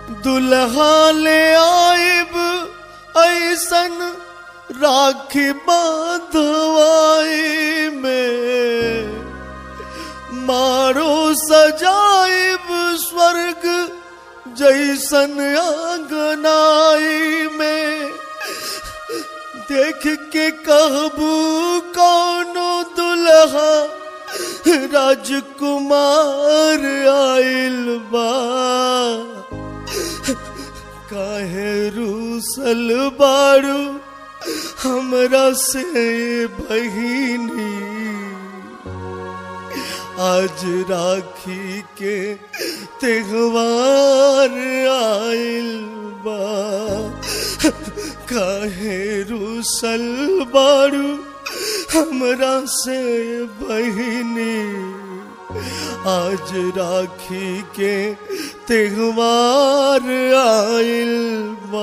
दुल्हा ले आइब ऐसन राखी बांधवाई में मारो सजाइब स्वर्ग जैसन आंगनाई में देख के कहबू कौनो दुल्हा राजकुमार आइल बा काहे रूसल बारू हमरा से बहिनी आज राखी के त्योहार आइल बा काहे रूसल बारू हमरा से बहिनी आज राखी के त्योहार आइल बा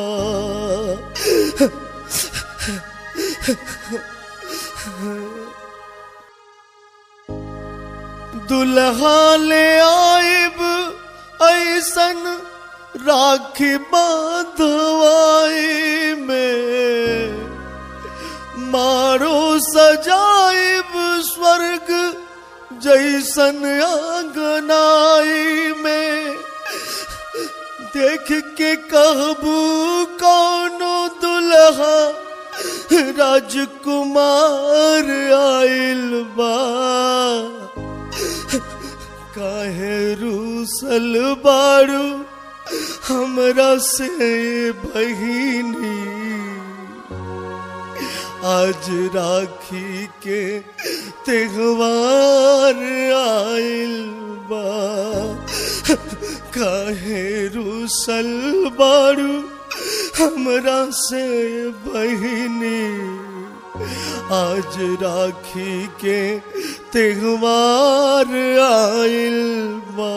दुल्हा ले आइब ऐसन राखी बांधवाई में मारो सजाइब स्वर्ग जैसन आंगनाई में देख के कहबू कौनो दुल्हा राजकुमार आइल बा काहे रूसल बारू हमरा से बहिनी आज राखी के त्योहार आइल बा काहे रूसल बारू हमरा से बहिनी आज राखी के त्योहार आइल बा